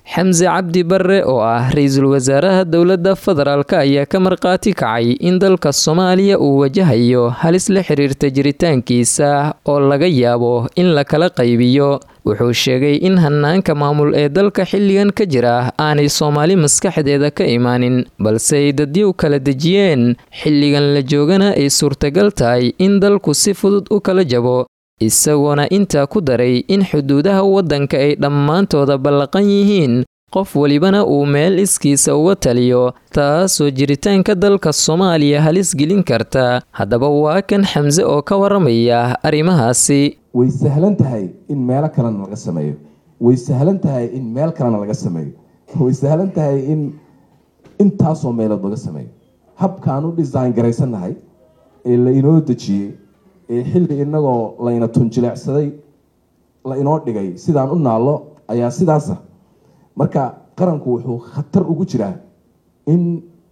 xamse cabdi barre oo ah ra-iisul wasaaraha dowladda federaalk ayaa ka markhaati kacay in dalka soomaaliya uu wajahayo halis la xiriirta jiritaankiisa oo laga yaabo in la kala qaybiyo wuxuu sheegay in hanaanka maamul ee dalka xilligan ka jira aanay soomaali maskaxdeeda ka imaanin balse ay dadyow kala dejiyeen xilligan la joogana ay suurtagal tahay in dalku si fudud u kala jabo isagoona intaa ku daray in xuduudaha waddanka ay dhammaantooda ballaqan yihiin qof welibana uu meel iskiisa uga taliyo taasoo jiritaanka dalka soomaaliya halis gelin karta haddaba waa kan xamse oo ka waramaya arrimahaasi way sahlan tahay in meelo kalena laga sameeyo way sahlan tahay in meel kalena laga sameeyo way sahlan tahay in intaasoo meelood laga sameeyo habkaan u design garaysannahay ee la inoo dejiyey ee xilli inagoo layna tunjileecsaday la inoo dhigay sidaan u naallo ayaa sidaasa marka qaranku wuxuu khatar ugu jiraa in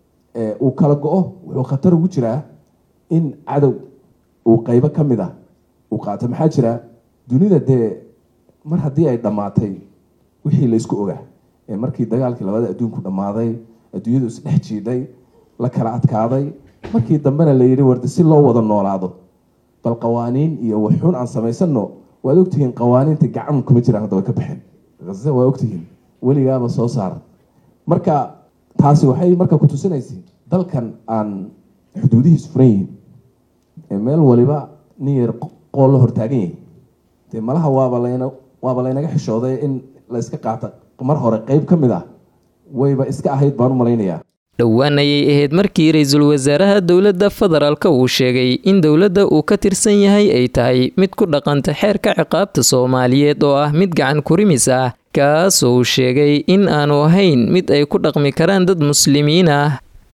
uu kala go-o wuxuu khatar ugu jiraa in cadow uu qeybo ka mid ah uu qaato maxaa jira dunida dee mar haddii ay dhammaatay wixii laysku ogaa ee markii dagaalkii labada adduunku dhammaaday adduunyadu isdhex jiidhay la kala adkaaday markii dambena la yidhi warda si loo wada noolaado bal qawaaniin iyo waxxun aan samaysano waad ogtihiin qawaaniinta gacan kuma jiraan hadda way ka baxeen haze waa ogtihiin weligaaba soo saara marka taasi waxay marka ku tusinaysay dalkan aan xuduudihiis furan yihiin ee meel waliba nin yar qool la hortaagan yahay dee malaha waaba layna waaba laynaga xishooday in la iska qaata mar hore qeyb ka mid ah wayba iska ahayd baan u malaynayaa dhowaan ayay ahayd markii ra-iisul wasaaraha dowladda federaalka uu sheegay in dowladda uu ka tirsan yahay ay tahay mid ku dhaqanta xeerka ciqaabta soomaaliyeed oo ah mid gacan kurimis ah kaasoo uu sheegay in aanu ahayn mid ay ku dhaqmi karaan dad muslimiin ah